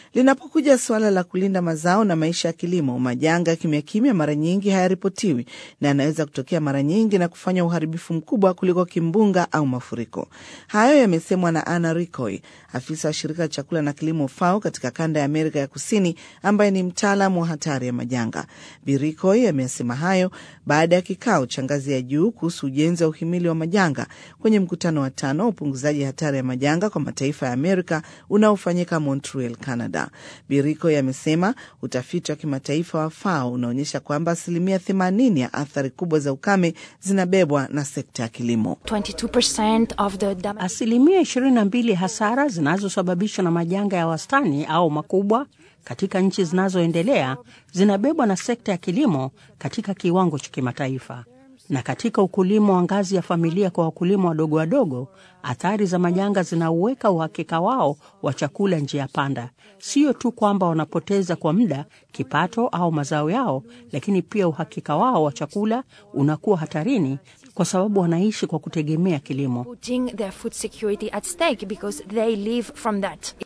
Linapokuja suala la kulinda mazao na maisha ya kilimo, majanga kimya kimya mara nyingi hayaripotiwi na yanaweza kutokea mara nyingi na kufanya uharibifu mkubwa kuliko kimbunga au mafuriko. Hayo yamesemwa na Anna Ricoy, afisa wa shirika la chakula na kilimo FAO katika kanda ya Amerika ya Kusini, ambaye ni mtaalamu wa hatari ya majanga. Birikoy amesema hayo baada ya kikao cha ngazi ya juu kuhusu ujenzi wa uhimili wa majanga kwenye mkutano wa tano wa upunguzaji hatari ya majanga kwa mataifa ya Amerika unaofanyika Montreal, Canada. Birikoy amesema utafiti wa kimataifa wa FAO unaonyesha kwamba asilimia 80 ya athari kubwa za ukame zinabebwa na sekta ya kilimo. 22% of the damage Asilimia 22 hasara zinazosababishwa na majanga ya wastani au makubwa katika nchi zinazoendelea zinabebwa na sekta ya kilimo katika kiwango cha kimataifa. Na katika ukulima wa ngazi ya familia kwa wakulima wadogo wadogo, athari za majanga zinauweka uhakika wao wa chakula njia panda. Sio tu kwamba wanapoteza kwa muda kipato au mazao yao, lakini pia uhakika wao wa chakula unakuwa hatarini kwa sababu wanaishi kwa kutegemea kilimo. putting their food security at stake because they live from that.